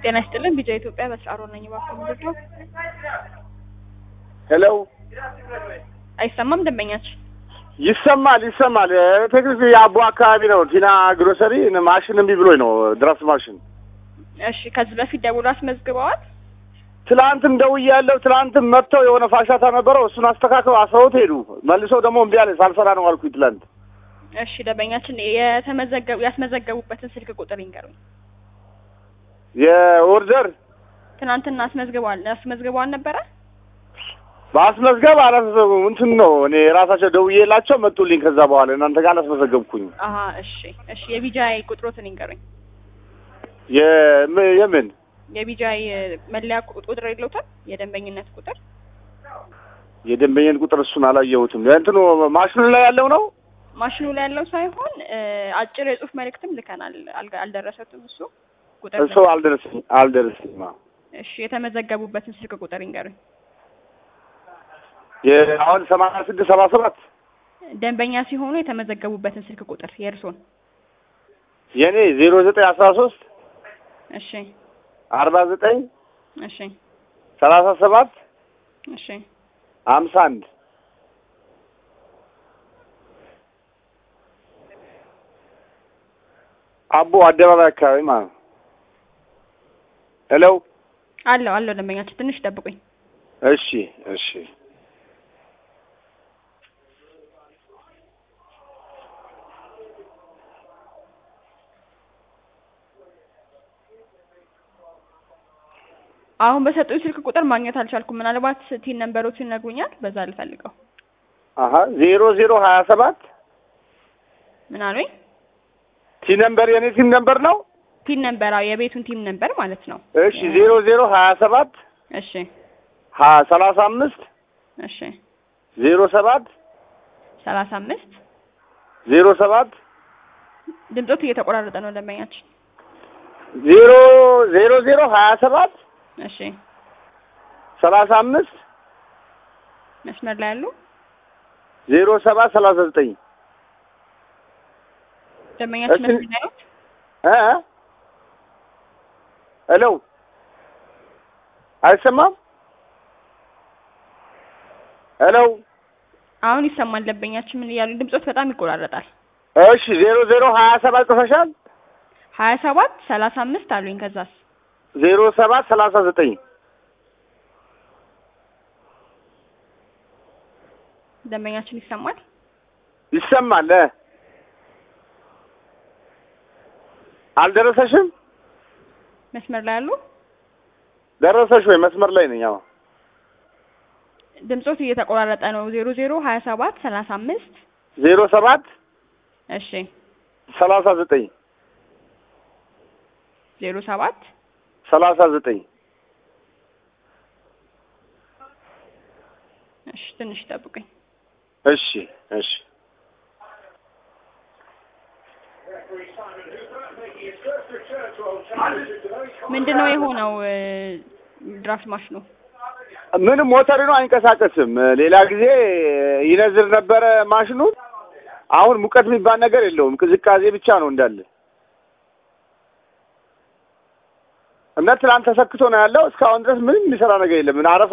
ጤና ይስጥልን ቢጃ ኢትዮጵያ በስራሮ ነኝ። እባክዎ ምንድን ነው? ሄሎ አይሰማም ደንበኛችን? ይሰማል ይሰማል። ቴክኒክ የአቦ አካባቢ ነው። ቲና ግሮሰሪ ማሽን እምቢ ብሎኝ ነው ድራፍት ማሽን። እሺ ከዚህ በፊት ደውሎ አስመዝግበዋል? ትላንትም ደውያለሁ። ትላንትም መጥተው የሆነ ፋሻታ ነበረው እሱን አስተካክለው አስረውት ሄዱ። መልሰው ደግሞ እምቢ አለ ሳልሰራ ነው አልኩኝ ትላንት። እሺ ደንበኛችን የተመዘገቡ ያስመዘገቡበትን ስልክ ቁጥር ይንገሩኝ። የኦርደር ትናንትና አስመዝግበዋል አስመዝግበዋል ነበረ? በአስመዝገብ አላስመዘገቡም። እንትን ነው እኔ ራሳቸው ደውዬላቸው መጡልኝ። ከዛ በኋላ እናንተ ጋር አላስመዘገብኩኝ። አሀ እሺ እሺ የቢጃይ ቁጥሮትን ይንገሩኝ። የም- የምን የቢጃይ መለያ ቁጥር የለውታል? የደንበኝነት ቁጥር የደንበኛን ቁጥር እሱን አላየሁትም። እንትኑ ማሽኑ ላይ ያለው ነው። ማሽኑ ላይ ያለው ሳይሆን እ አጭር የጽሁፍ መልእክትም ልከናል። አልጋ- አልደረሰትም እሱ ቁጥር እሱ አልደረሰኝ አልደረሰኝም። አዎ። እሺ የተመዘገቡበትን ስልክ ቁጥር ይንገሩኝ። የአሁን ሰማንያ ስድስት ሰባ ሰባት ደንበኛ ሲሆኑ የተመዘገቡበትን ስልክ ቁጥር የእርሶን። የእኔ ዜሮ ዘጠኝ አስራ ሶስት እሺ አርባ ዘጠኝ እሺ ሰላሳ ሰባት እሺ ሀምሳ አንድ አቦ አደባባይ አካባቢ ማለት ነው። ሄሎ አለው አለው ደንበኛችን ትንሽ ጠብቁኝ። እሺ እሺ አሁን በሰጡኝ ስልክ ቁጥር ማግኘት አልቻልኩም። ምናልባት ቲን ነንበሮችን ይነግሩኛል፣ በዛ ልፈልገው። አሀ ዜሮ ዜሮ ሀያ ሰባት ምን አሉኝ? ቲ ነምበር የኔ ቲም ነምበር ነው። ቲን ነንበር፣ አዎ የቤቱን ቲም ነንበር ማለት ነው። እሺ ዜሮ ዜሮ ሀያ ሰባት እሺ ሀ ሰላሳ አምስት እሺ ዜሮ ሰባት ሰላሳ አምስት ዜሮ ሰባት ድምፆት እየተቆራረጠ ነው ደንበኛችን። ዜሮ ዜሮ ዜሮ ሀያ ሰባት እሺ ሰላሳ አምስት መስመር ላይ ያሉ ዜሮ ሰባት ሰላሳ ዘጠኝ ደንበኛችን እሺ። መስመር ላይ ያሉት እ ሄሎ አይሰማም? ሄሎ አሁን ይሰማል። ደንበኛችን ምን እያሉ ድምፆት በጣም ይቆራረጣል። እሺ ዜሮ ዜሮ ሀያ ሰባት ጽፈሻል? ሀያ ሰባት ሰላሳ አምስት አሉኝ። ከዛስ ዜሮ ሰባት ሰላሳ ዘጠኝ ደንበኛችን ይሰማል። ይሰማል? እ አልደረሰሽም? መስመር ላይ ያሉ ደረሰሽ ወይ? መስመር ላይ ነኝ። አዎ ድምፆት እየተቆራረጠ ነው። ዜሮ ዜሮ ሀያ ሰባት ሰላሳ አምስት ዜሮ ሰባት እሺ ሰላሳ ዘጠኝ ዜሮ ሰባት ሰላሳ ዘጠኝ እሺ ትንሽ ጠብቁኝ። እሺ እሺ ምንድን ነው የሆነው? እ ድራፍት ማሽኑ ምንም ሞተር ነው አይንቀሳቀስም። ሌላ ጊዜ ይነዝር ነበረ ማሽኑ። አሁን ሙቀት የሚባል ነገር የለውም። ቅዝቃዜ ብቻ ነው እንዳለ እና ትናንት ተሰክቶ ነው ያለው። እስካሁን ድረስ ምንም የሚሰራ ነገር የለም። አረፋ